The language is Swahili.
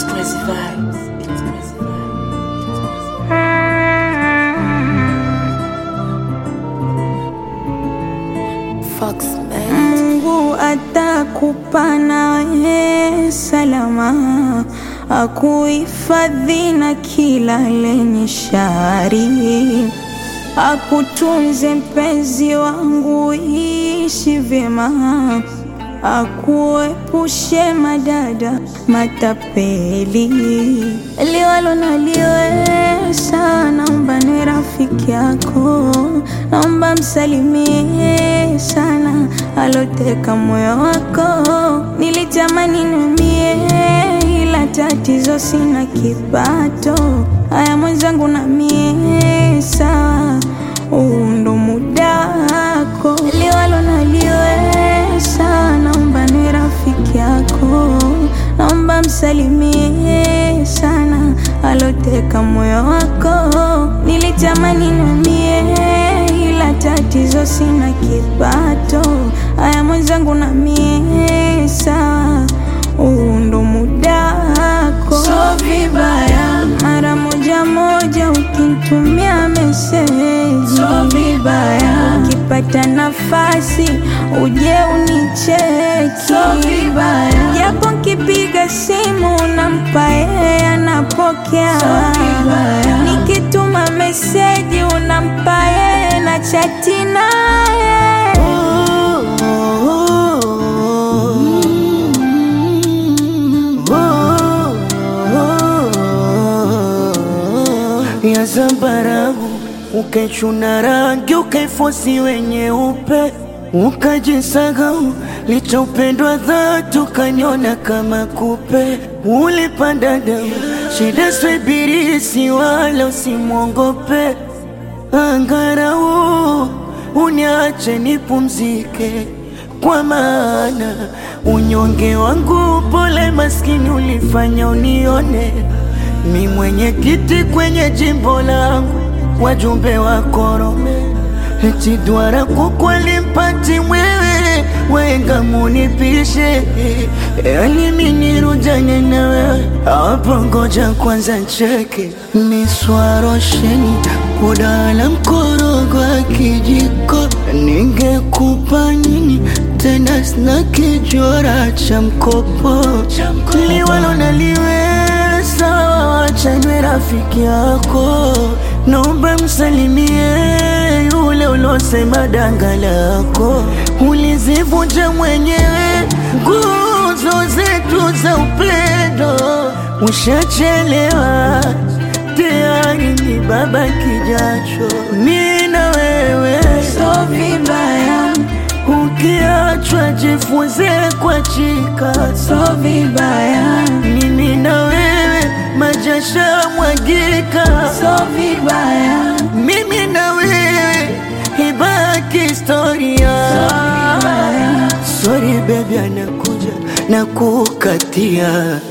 It's crazy vibes. It's crazy vibes. Fox man. Mungu atakupa nawe salama, akuhifadhi na kila lenye shari, akutunze mpenzi wangu, ishi vyema, akuepushe madada matapeli, liwalo na liwesa, naomba niwe rafiki yako, naomba msalimie sana aloteka moyo wako. Nilitamani niumie, ila tatizo sina kipato. Haya mwenzangu, na mie sawa, huu ndo muda wako, liwalo na liwesa, naomba niwe rafiki yako, naomba msalimie sana aloteka moyo wako. Nilitamani niumie, ila tatizo sina kipato. Haya mwenzangu, na mie sawa, huu ndo muda wako. So vibaya mara moja moja ukinitumia meseji, so vibaya ukipata nafasi uje unicheki, so vibaya japo nkipiga simu unampa yeye anapokea, so vibaya nikituma meseji unampa yeye na chati naye ya zambarau ukaichuna rangi ukaifosi wenye upe ukajisahau licha upendwa dhati ukanyona kama kupe ulipanda damu shida swibirisi wala usimwongope angarau uniache nipumzike kwa maana unyonge wangu pole maskini ulifanya unione mi mwenye kiti kwenye jimbo langu wajumbe wa korome eti dwara kukweli mpati mwewe wenga munipishe yani minirujanye na wewe hapo ngoja kwanza ncheke miswarosheni udala mkorogo wa kijiko ningekupa nini tena sina kijora cha mkopo liwalo naliweza wachanwe rafiki yako naomba msalimie yule ulosema danga lako ulizivunja mwenyewe nguzo zetu za upendo ushachelewa tayari ni baba kijacho mi na wewe so vibaya ukiachwa jifunze kwa chika so vibaya mimi na wewe majasha mwagika so vibaya mimi na wewe ibaki historia vibaya sorry baby anakuja na kukatia